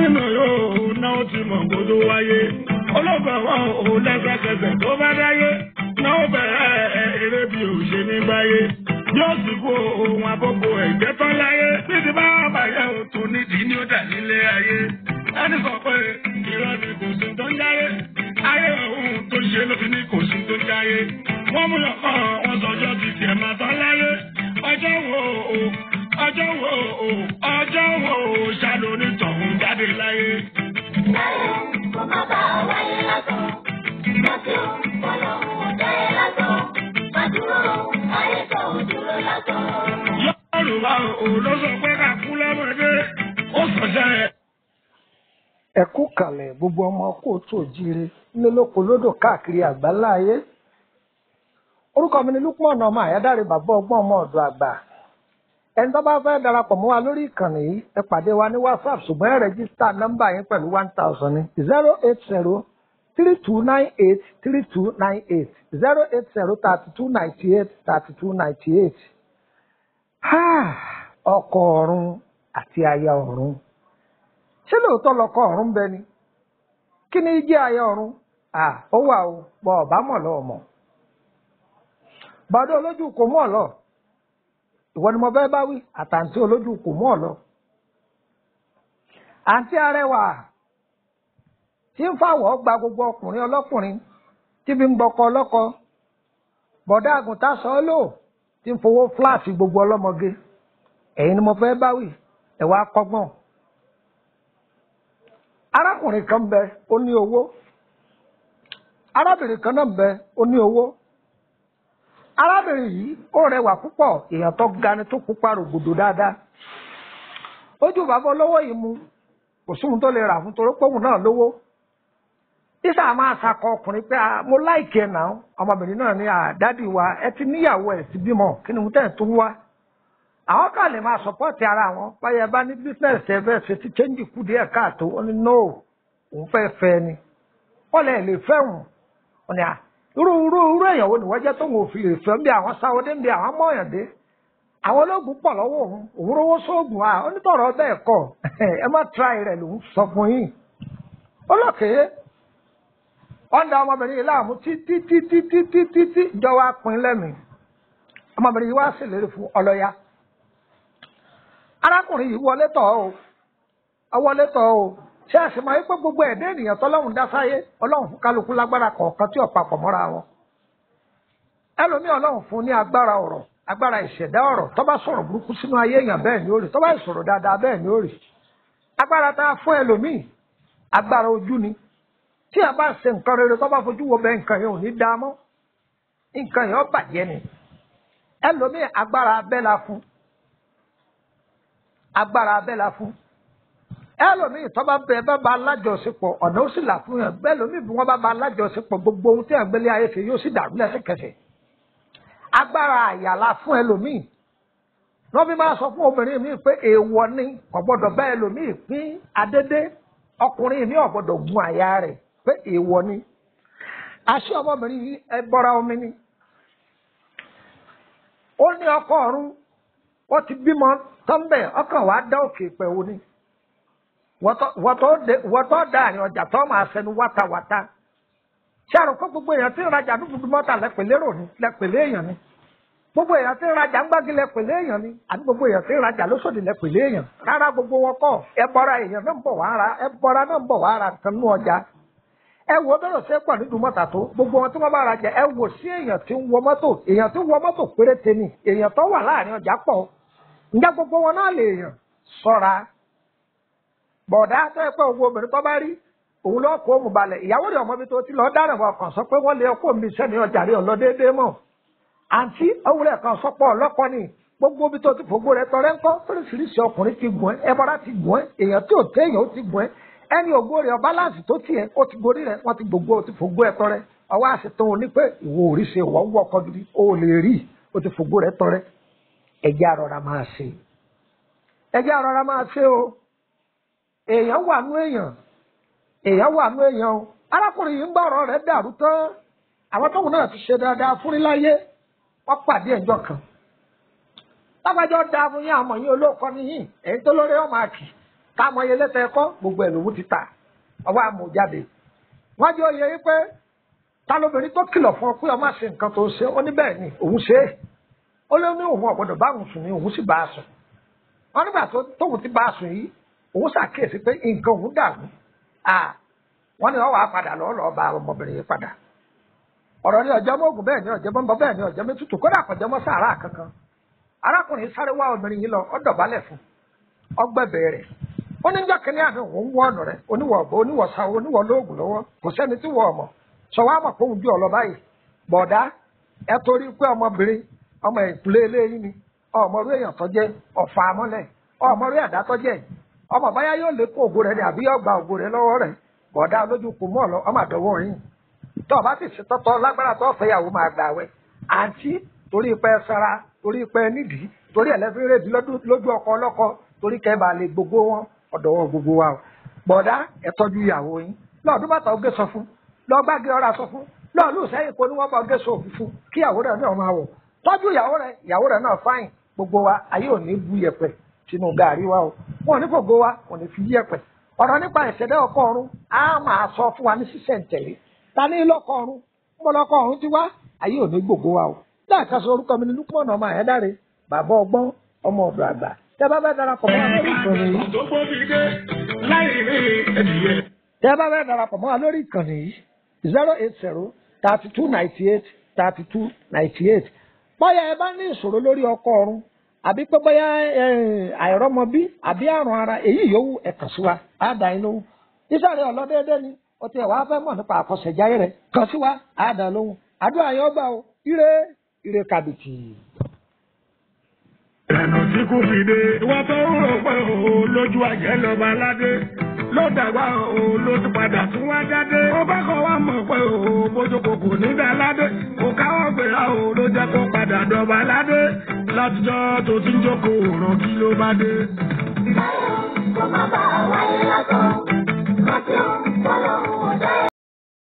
nínú yóò náà ti mọ̀ kó tó wáyé. olóògbé wọn ò lẹ́sẹ̀kẹsẹ̀ tó bá dáyé. náà ó bẹ̀rẹ̀ eré bí ò ṣe ní gbáyé. yóò sì kó ohun àkókò ẹ̀jẹ̀ tán láyé. títí bá bàyẹ̀ ò tó nídìí ní ó dà nílé ayé. ẹni sọ pé irọ́ ni kò sí tó ń jáyé. ayé òun tó ṣe ló fi ní kò sí tó ń jáyé. wọ́n mú ọkọ̀ wọn sọjọ́ ti tiẹ̀ máa tán láyé. ọjọ́ wo o ọjọ́ wo o ọjọ́ wo o ṣàlò onítọ̀hún jáde láyé. Láyé kó má bàa wáyé lásán. Rántí o, Ọlọ́run ò dá ẹ lásán. Má dúró, ayé kan ò dúró lásán. Yorùbá ò ló sọ pé ká kú lọ́mọdé ó sọ̀jẹ́ ẹ̀. ẹ kú kalẹ̀ gbogbo ọmọ kóòtù òjíire nílòpò lódò káàkiri àgbáláyé orúkọ mi ni lukman ọmọ àyádáre bàbá ọgbọ́n ọmọ ọ̀dọ̀ àgbà ẹni tó bá fẹ́ darapọ̀ mọ́ wa lórí ìkànnì yìí ẹ pàdé wa ní whatsapp ṣùgbọ́n ẹ rẹ́gísítà nọ́mbà yín pẹ̀lú one thousand ní zero eight zero three two nine eight three two nine eight zero eight zero thirty two ninety eight thirty two ninety eight ọkọ ọ̀run àti aya ọ̀run ṣé lóòótọ́ lọkọ ọ̀run bẹ ni kí ni jẹ́ aya ọ̀run à ó wà o bọ̀ ọ̀bá mọ̀ lọ́wọ́ mọ̀ bàdó olójú kò mọ̀ lọ ìwọ ni mo fẹ́ bá wí àtàǹtí olójú kò mọ̀ lọ àǹtí arẹwà tí ń fàwọ̀ gba gbogbo ọkùnrin ọlọ́kùnrin tí fi ń gbọkọ ọlọ́kọ bọ̀dá àgùntàn sọ ọ́ lò tí ń fowó fúláàsì gbogbo ọlọ́mọge ẹ̀yin ni mo fẹ́ bá wí ẹ̀ wá kọ́gbọ́n arákùnrin kan bẹ ó ní owó arábìnrin kan náà bẹ ó ní owó arábìnrin yìí ó rẹwà púpọ̀ èèyàn tó ga ni tó pupa rògbòdò dáadáa ojú bàbá olówó yìí mu kò sóhun tó lè rà fún torí pòun náà lówó isa máa sakọ ọkùnrin pé ah, mo láìkí ẹ náà ọmọbìnrin náà ní àdádì wa ẹ ti níyàwó ẹ ti bímọ kí ni mo tẹ̀ tó ń wá àwọn kan lè máa sọpọ́ọ̀tì ara wọn báyọ̀ bá ní bísíǹsì ẹ fẹ́ ṣe ti chẹ́ǹjì kú díẹ̀ káàtó ó ní no òun fẹ́ fẹ́ ni wọ́n lè lè fẹ́ wọn wọn ni à irú irú irú èèyàn wo ni wọ́n jẹ́ tó ń fi lè fẹ́ bí àwọn sáwọ́dé ń bí àwọn mọ̀ọ́yàndé àwọn ológun pọ̀ lọ́wọ́ òun òun rówó sóògùn à onítọ̀rọ̀ bẹ́ẹ̀ kọ́ ẹ má tíráì rẹ̀ lòún sọ fún yín olókèé wọ́n da ọmọbìnrin yìí láàmú títí títí títí títí ìjọba pin lẹ́mìí ọmọbìnrin yìí wá ṣèlérí fún ọlọ́yà arákùnrin yìí wọlé tọ̀ ọ́ ọ wọlé tọ̀ ọ́ ṣé àṣemọ yìí pé gbogbo ẹ̀dá ènìyàn tọ́lọ́run dá sáyé ọlọ́run fún kálukú lágbára kọ̀ọ̀kan tí ò papọ̀ mọ́ra wọn ẹlòmíì ọlọ́run fún ní agbára ọ̀rọ̀ agbára ìṣẹ̀dá ọ̀rọ̀ tó bá sọ̀rọ̀ burúkú sínú ayé èèyàn bẹ́ẹ̀ ni ó rí tó bá ìsọ̀rọ̀ dáadáa bẹ́ẹ̀ ni ó rí agbára tá a fún ẹlòmíì agbára ojú ni tí a bá ṣe nǹkan rere tó bá fojú wo bẹ́ẹ̀ nǹkan yẹn ò ní dáa mọ́ nǹkan yẹn ó bàjẹ́ ni ẹlòmíì agbára abẹ́ la fún agbára abẹ́ la fún ẹlòmíì tó bá bẹ bá ba alájọṣepọ̀ ọ̀nà ó sì là fún yẹn bẹ́ẹ̀ lòmíì bí wọ́n bá ba alájọṣepọ̀ gbogbo ohun tí àgbélé ayé ṣe yóò sì dàrú lẹ́sẹ̀kẹsẹ̀ agbára àyàlá fún ẹlòmíì wọ́n fi máa sọ fún obìnrin mi pé èèwọ̀ ni kò gbọ́dọ̀ bá ẹlòmíì pín adédé ọkùnrin mi ò gbọ́dọ̀ gun àyà rẹ̀ pé èèwọ̀ ni àṣé ọmọbìnrin yìí ẹ bọ́ra omi ni ó ní ọkọ ọ̀run wọ́n ti bímọ tọ́ḿbẹ̀ ọkàn wàá dá òkè pẹ̀wò ni wọ́n tó dá àrin ọjà tó máa sẹnu wátawàta ṣé àrùn kó gbogbo èèyàn tí ń rajà dúdú mọ́tà lẹ́pẹ̀lẹ́ rò ní lẹ́pẹ̀lẹ́ èèyàn ni gbogbo èèyàn tí ń rajà ń gbági lẹ́pẹ̀lẹ́ èèyàn ni àti gbogbo èèyàn tí ń rajà lóṣòdì lẹ́pẹ̀lẹ́ èèyàn rárá gbogbo wọn kọ́ ẹ bọ́ra èèyàn náà ń bọ̀ wá ra ẹ bọ́ra náà ń bọ̀ wá ra nǹkan nú ọjà ẹ wo bẹ́rẹ̀ ṣe pọ̀ nínú mọ́tà tó gbogbo wọn tí wọ́n bá rajà ẹ wò sí èèyàn tí ń wọ mọ́tò èèyàn tí ń wọ mọ́tò péréte ni èèyàn tó wà láàrin ọjà pọ̀ ǹjẹ́ gbogbo wọn náà lè èèyàn sọ́ra bọ̀dá tó yẹ pé owó obìnrin tó bá rí òun lọ́ọ́ kó òun balẹ̀ ìyàwó rẹ̀ ọmọ mi tó ti lọ́ọ́ dáná wọn kàn sọ pé wọ́n lé ọkọ mi sẹ́ni ọjà rí ọ̀lọ́ déédéé mọ̀ àǹtí òwúrẹ̀ kan sọpọ̀ ọlọ́kọ ni gbogbo ibi tó ti fògbó rẹ̀ tọrẹ ńkọ́ oríṣiríṣi ọkùnrin ti gùn ẹ́ ẹbọra ti gùn ẹ́ èèyàn tí ò tẹ́ èèyàn ó ti gùn ẹ́ ẹni ògbó rẹ̀ ọbáláǹsì tó tiẹ̀ ó ti gorí rẹ̀ wọ́n ti gbogbo ó ti fògbó ẹ̀ tọrẹ ọwọ́ àṣetán òní pé ìwọ ò rí ṣe wọ́n wọ́ ọkọ gidi ó lè rí ó ti fògbó rẹ̀ tọrẹ ẹjẹ́ àrọ̀ra máa ṣe ẹjẹ́ àrọ̀ra máa ṣe o èèyàn wà nú èèyàn èèyàn wà nú èèyàn o arákùnrin yìí ń gbọ́ ọ̀rọ̀ rẹ̀ dàrú tán àwọn tóun náà ti ṣe dáadáa fún níláyé wọ́n pàdé ẹjọ́ kan lágbájọ́ da fún yín àmọ̀ yín olóòkọ́ níyìn èyí tó lórí ọmọ àkì káàmọ́ yẹlé tẹ kọ́ gbogbo ẹ̀ lòun ti tà ọwọ́ àmọ̀ jáde wọ́n jẹ́ oyè yìí pé ta lóbìnrin tó kìlọ̀ fún ọ pé ọmọ àṣẹ nǹkan tó ṣe ó ní bẹ́ẹ̀ ni òun ṣe é ó lé ní òun ọ̀gbọ́dọ̀ bá òun sùn ní òun sì bá a sùn wọ́n nígbà tó tóun ti bá a sùn yìí òun ṣàkíyèsí pé nǹkan òun dàrú à wọ́n ní wọ́n wàá padà lọ́ọ́ lọ́ọ́ bá ọmọbìnrin yìí padà ọ̀rọ̀ ní ọjọ́ mọ́gùn bẹ́ẹ̀ ní ọjọ́ mọ́bọ́ bẹ́ẹ̀ ní ọjọ́ mẹ́tutù kódà kọjọ́ mọ́ sàárà kankan arákùnrin sáré wá obìnrin yìí lọ ó dọ̀bálẹ̀ fún ọgbẹ́bẹ̀ rẹ̀ ó ní njọ́ kínní àná òun wọ́ ọ̀nà rẹ̀ oníwọ̀ ọ̀bọ oníwọ̀ sáwọ́ oníwọ̀ lóògùn lọ́wọ́ kò sẹ́ni tí wọ́n ọmọ sọ wá mọ̀ fóun bí ọ̀lọ́ báyìí bọ̀dá ẹ torí pé ọmọbìnrin ọmọ ìpìlẹ̀ eléyìí ni ọmọ orí èèyàn tó jẹ́ ọ̀fà amọ́lẹ̀ ọmọ orí ẹ̀dá tó jẹ́ ọmọ báyá yóò lé kó ògo rẹ̀ ni àbí yóò gba ògo rẹ̀ lọ́wọ́ rẹ̀ bọ̀dá olójú kò mọ́ ọ lọ ọmọ àdọ́wọ́ yìí tó o bá sì ṣe tọ́tọ́ lágbára tó fẹ́yàwó máa gbà wẹ̀ àǹtí torí pẹ́ sara torí pẹ́ nídìí torí ẹ̀lẹ́fín rèébi lójú ọkọ ọlọ́kọ torí kẹ́ bá lè gbogbo wọn ọ̀dọ̀ wọn gbogbo wa o bọ̀dá ẹ tọ́jú ìyàwó yín lọ́ọ̀dún bàtà oge sọ fún lọ́ọ̀gbági ọ̀rá sọ fún lọ́ọ̀lù sẹ́yìn kó ní wọ́n bá oge sọ òfin fún kí ìyàwó rẹ̀ náà máa wọ̀ tọ́jú ìyàwó rẹ̀ ìyàwó rẹ̀ náà fáyìn gbogbo wa ayé ò ní bu yẹ̀pẹ̀ sínú gàárì wa o wọn ò ní fògo wa wọn ò ní fi yẹ̀pẹ̀ ọ̀rọ̀ nípa ìṣẹ̀dá ọkọ ọ̀run á máa sọ fún wa ní sísẹ̀ǹtẹ̀lé ta ní lọ́kọ ọ̀run mo lọ́kọ ọ̀run ti wá ayé ò ní gbogbo wa o láàka sọ orúkọ mi ní lúpọ̀nà ọmọ àyẹ́dáre bàbá ọgbọ́n ọmọ ọ̀dọ̀ àgbà tẹ bá fẹ́ darapọ̀ mọ́ wa lórí ìkànnì yìí tó gbóbi dé láì rí ẹdìyẹ. tẹ bá fẹ́ darapọ̀ mọ́ wa lórí ìkànnì yìí zero eight zero thirty two ninety eight thirty two ninety eight bóyá ẹ bá ní ìṣòro lórí ọkọ ọ̀run àbí pé bóyá àìrọ́mọbí àbí àrùn ara èyí yòówù ẹ kàn sí wa á dá yín lóhùn iṣẹ́ rẹ̀ ọlọ́dẹ́dẹ́ ni ó ti ẹ̀ wá fẹ́ mọ̀ nípa àkọsẹ̀jáyé rẹ̀ kàn sí wa á dá lóhùn àdúrà yẹn ó gbà o ire ire kàbìtì. ìlànà tí kò fi dé. ìwọ tó ń rò pé o lójú àjẹ́ lọ́ba aládé ló dàgbà o ló ti padà tún wá jáde. ó bá kọ́ wá mọ̀ pé o bójókòó kò ní dá aládé. kò káwọ́ gbéra o ló jẹ́ kó padà dọ̀ba aládé. látijọ́ tó ti ń jókòó ràn kí ló bá dé.